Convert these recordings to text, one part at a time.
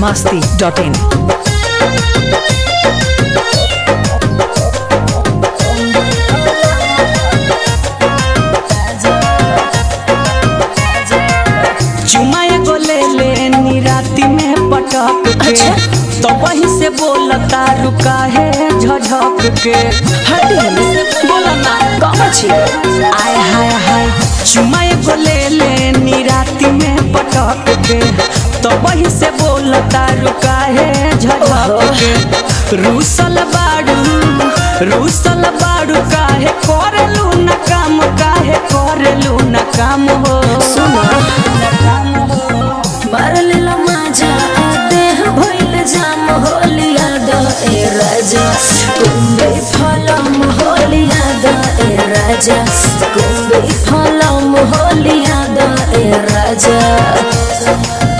masti.in. चुमा एगो ले ले नी राती में पटक के तो वहीं से बोलता रुका है झझक के हटी बोला ना कहाँ छी आय हाय हाय चुमा एगो ले ले नी राती में पटक के तो वहीं से बोलता रुका है झझक के रूसल बाड़ू रूसल बाड़ू काहे करेलू ना काम काहे करेलू ना काम हो मारलेला माझ्या देह भइल जाम होलिया द ए राजा कुंबे फलम होलिया द ए राजा कुंबे फलम होलिया द ए राजा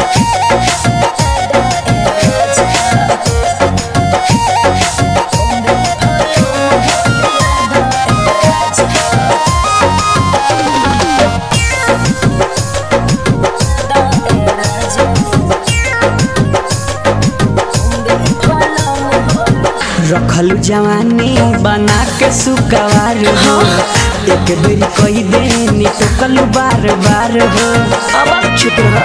रखल जवानी बना के सुकवार हो एक बेर कही दे निटकल बार बार हो अब चुप रह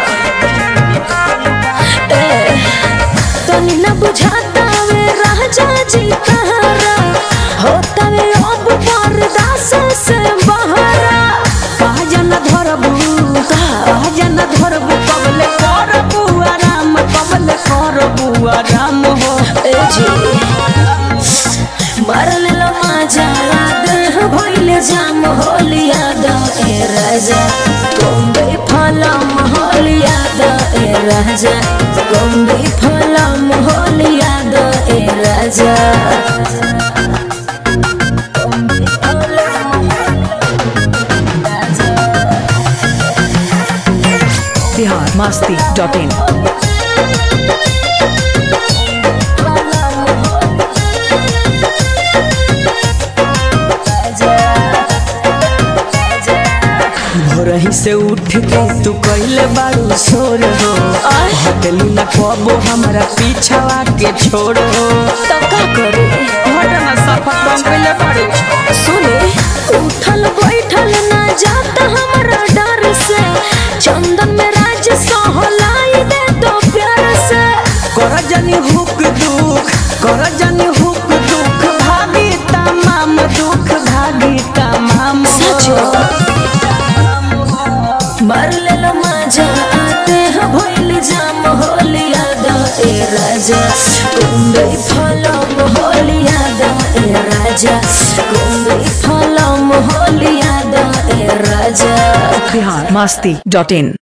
ए तनी न बुझाता वे राजा जी कहारा होता वे अब बर्दाश्त से बहरा कहजन धरबू कहजन धरबू कबले करबू आराम कबले करबू आराम हो ए जी मरल माझा देह भइले जाम होलिया द ए राजा कोम्बे फलम होलिया द ए राजा कोम्बे फलम होलिया द ए राजा कोम्बे फलम राजा Bihar masti.in. भोरही से उठ के तू कैले बारू सोर हो हटलू न कबो हमरा पीछावा के छोड़ो तो का करे हटना सफा कम कैले बारू सुने उठल बैठल ना जाता हमारा डर से चंदन में राज सहलाई दे तो प्यार से कर जनी हुक दुख कर जनी हुक दुख भागी तमाम दुख भागी तमाम मर लेलो माझा आते हैं भइल जाम होलिया द ए राजा कुंबे फलम होलिया द ए राजा कुंबे फलम होलिया द ए राजा Bihar masti.in.